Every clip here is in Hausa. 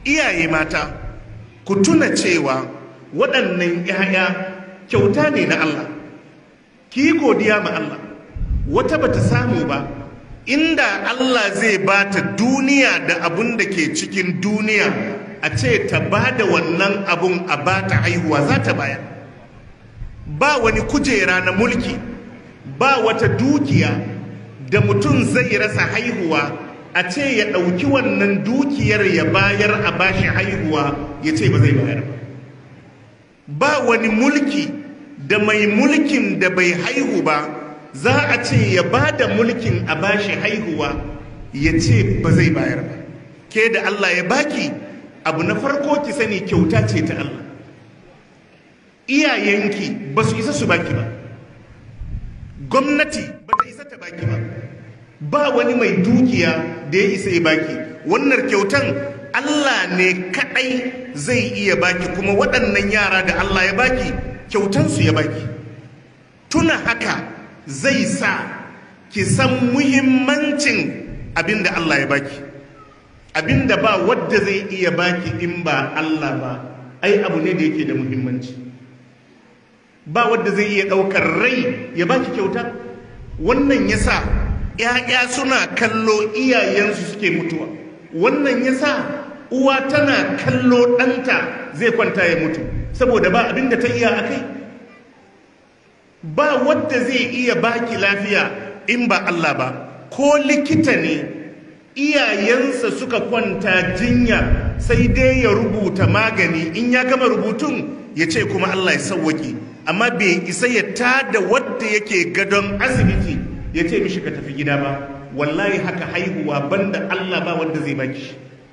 iyaye mata ku tuna cewa waɗannan 'ya'ya kyauta ne na Allah ki yi godiya ma Allah wata bata samu ba inda Allah zai ba ta duniya da abun da ke cikin duniya a ce ta ba da wannan abun a ba ta haihuwa za ta bayar ba wani kujera na mulki ba wata dukiya da mutum zai rasa haihuwa a ce ya ɗauki wannan dukiyar ya bayar a bashi haihuwa ya ce ba zai bayar ba ba wani mulki da mai mulkin da bai haihu ba za a ce ya ba da mulkin a bashi haihuwa ya ce ba zai bayar ba ke da Allah ya baki abu na farko ki sani kyauta ce ta Allah iyayenki ba su isa su baki ba gwamnati ba ta isa ta baki ba ba wani mai dukiya da ya isa ya baki wannan kyautan Allah ne kadai zai iya baki kuma waɗannan yara da Allah ya baki kyautansu ya baki tuna haka zai sa ki san muhimmancin abin da Allah ya baki abin da ba wadda zai iya baki in ba Allah ba ai abu ne da yake da muhimmanci ba wadda zai iya ɗaukar rai ya baki kyauta wannan ya sa ‘ya'ya suna kallo iyayensu suke mutuwa wannan ya sa uwa tana kallo ɗanta zai kwanta ya mutu saboda ba abin da ta iya a kai ba wadda zai iya baki lafiya in ba Allah ba ko likita ne iyayensa suka kwanta jinya sai dai ya rubuta magani in ya gama rubutun ya ce kuma Allah ya sauwake amma bai isa ya tada wadda yake gadon asibiti ya ce mishi ka tafi gida ba wallahi haka haihuwa banda Allah ba wadda zai baki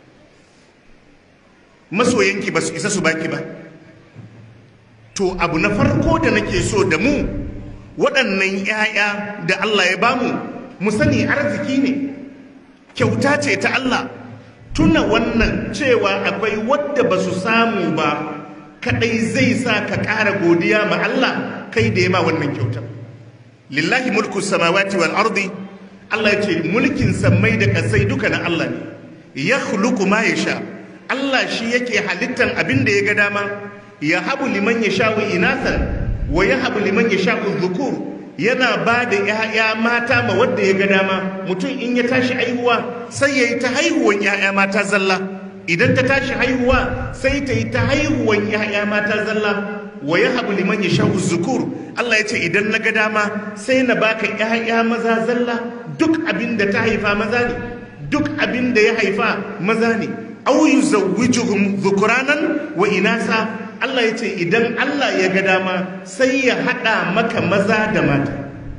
masoyanki ba su isa su baki ba to abu na farko da nake so da mu waɗannan 'ya'ya da Allah ya bamu mu sani arziki ne kyauta ce ta Allah tuna wannan cewa akwai wadda ba su samu ba kadai zai sa ka ƙara godiya ma Allah kai da ya ma wannan kyautar lillahi mulku samawati wal ardi Allah ya ce mulkin sammai da kasai duka na Allah ne ya khluqu ma yasha Allah shi yake halittan abin da ya ga dama ya habu liman yasha'u inathan wa ya habu liman yasha'u dhukur yana ba da ‘ya'ya mata ma wadda ya ga dama mutum in ya tashi haihuwa sai ya yi ta haihuwan ‘ya'ya mata zalla idan ta tashi haihuwa sai ta yi ta haihuwan ‘ya'ya mata zalla wa ya habu liman ya sha zukur Allah ya ce idan na ga dama sai na baka ‘ya'ya maza zalla duk abin da ta haifa maza ne duk abin da ya haifa maza ne au yuzawwijuhum dhukuranan wa inasa Allah ya ce idan Allah ya ga dama sai ya haɗa maka maza da mata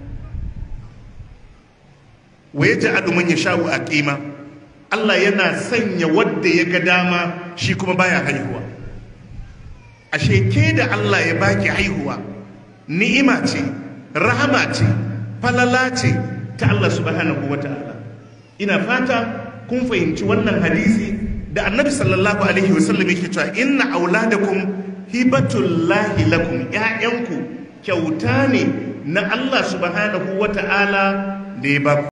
wa ya ja'alu man yasha'u aqima Allah yana sanya wadda ya ga dama shi kuma baya haihuwa ashe ke da Allah ya baki haihuwa ni'ima ce rahama ce falala ce ta Allah subhanahu wata'ala ina fata kun fahimci wannan hadisi da annabi sallallahu alaihi wasallam yake cewa inna auladakum hibatullahi lakum ƴaƴanku kyauta ne na Allah subhanahu wata'ala da ya ba